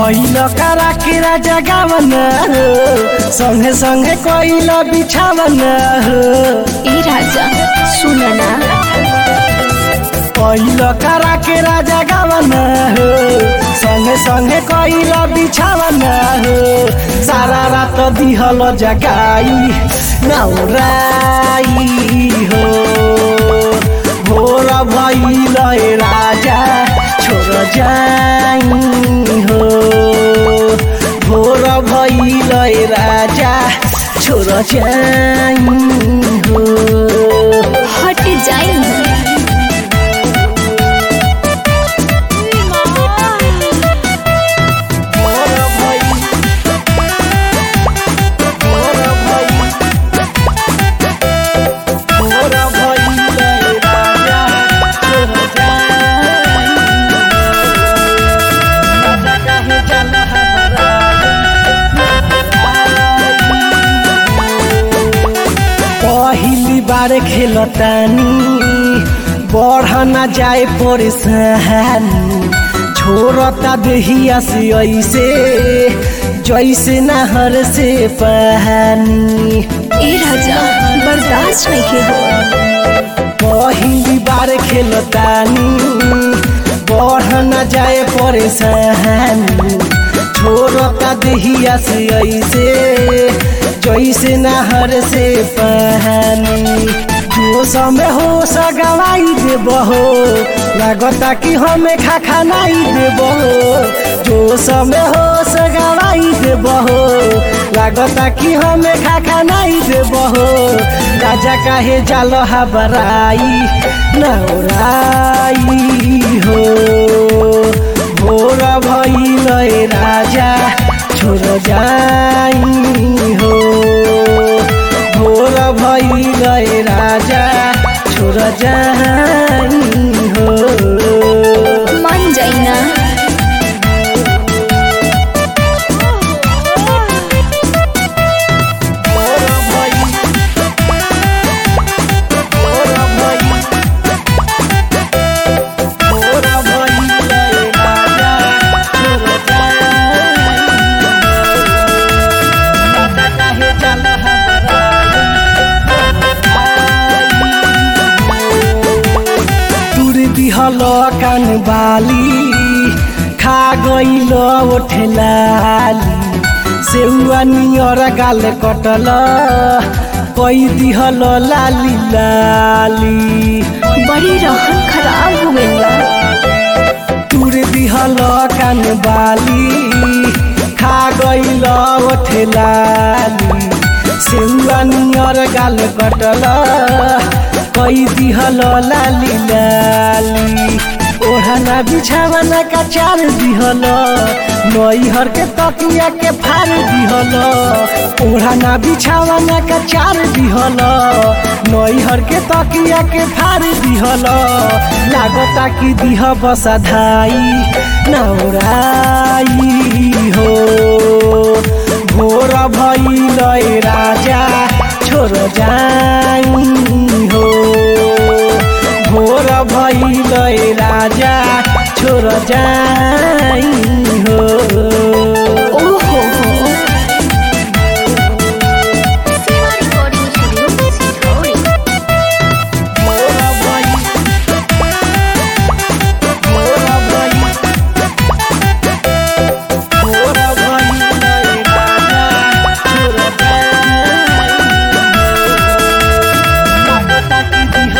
पहिल करा के राजा गावन हो संगे संगे कोइल बिछावन हो ए राजा सुन ना पहिल करा के राजा गावन हो संगे संगे कोइल बिछावन हो सारा रात दिहल जगाई नौराई हो भोर भइल ए राजा छोड़ जाई हो भोर भइल ए राजा छोड़ जाई हो हट जाई मोर भई मोर भई मोर भई रे राजा छोड़ जाई राजा काहे चल हमरा पहिली बार खेलतानी बढ़ न जाए परेशानी छोड़ता देहिया से ऐसे जैसे नहर से पानी ए राजा बर्दाश्त नहीं के हो पहिली बार खेलतानी बढ़ न जाए परेशानी छोड़ता देहिया से ऐसे जैसे नहर से पानी जोश में हो सगवाई देब हो लागता कि हमें खा खानाई देब हो जोश में हो सगवाई देब हो लागता कि हमें खा खानाई देब हो राजा काहे जाल हबराई नौराई हो भोर भइल ए राजा छोड़ जाई हो भोर भइल ए राजा छोड़ जाई हो मान जाई ना भोर भइल भोर भइल भोर भइल ए राजा छोड़ जाई राजा काहे जाल तुर दिहल कान बाली खा गइल ओठेलाली सेउआ नियर गाल कटल कई दिहल लाली लाली बड़ी रहन खराब हो गइल बा तुर दिहल कान बाली खा गइल ओठेलाली सेउआ नियर गाल कटल कई दिहल लाली लाली ओढ़ना बिछावना का चार दिहल नैहर के तकिया के फार दिहल ओढ़ना बिछावना का चार दिहल नैहर के तकिया के फार दिहल लागता कि दिह बसाधाई नौराई हो भोर भइल ए राजा छोड़ जाई हो भोर भइल ए राजा छोड़ जाई हो ओहो हो सेवा रिकॉर्डिंग स्टूडियो सिलौड़ी भोर भइल भोर भइल भोर भइल ए राजा छोड़ जाई लागता कि दिह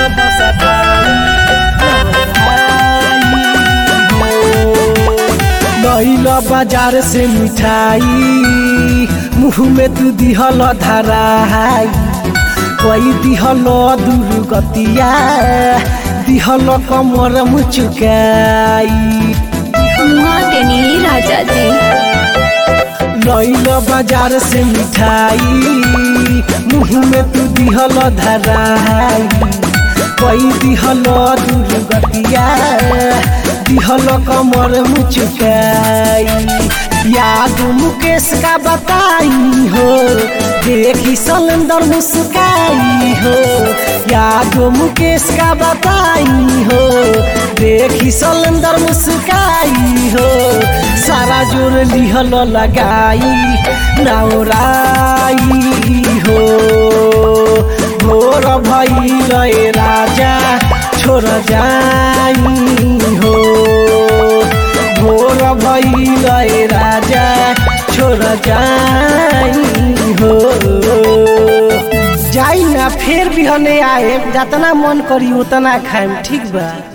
बसाई लैल बाजार से मिठाई मुँह में तू दिहल धराई कोई दिहल दुर्गतिया दिहल कमर मुचुकाई मुआ टेनी राजा जी लैल बाजार से मिठाई मुँह में तू दिहल धराई कोई दिहल दुर्गतिया दिहल कमर मुचुकाई याद मुकेश का बताई हो देखी सलेंदर मुस्काई हो याद मुकेश का बताई हो देखी सलेंदर मुस्काई हो सारा जोर लिहल लगाई नौराई हो भोर भइल ए राजा छोड़ जाई हो भोर भइल ए राजा छोड़ जाई हो जाई ना फेर बिहने आए जतना मन करी उतना खाएम ठीक बा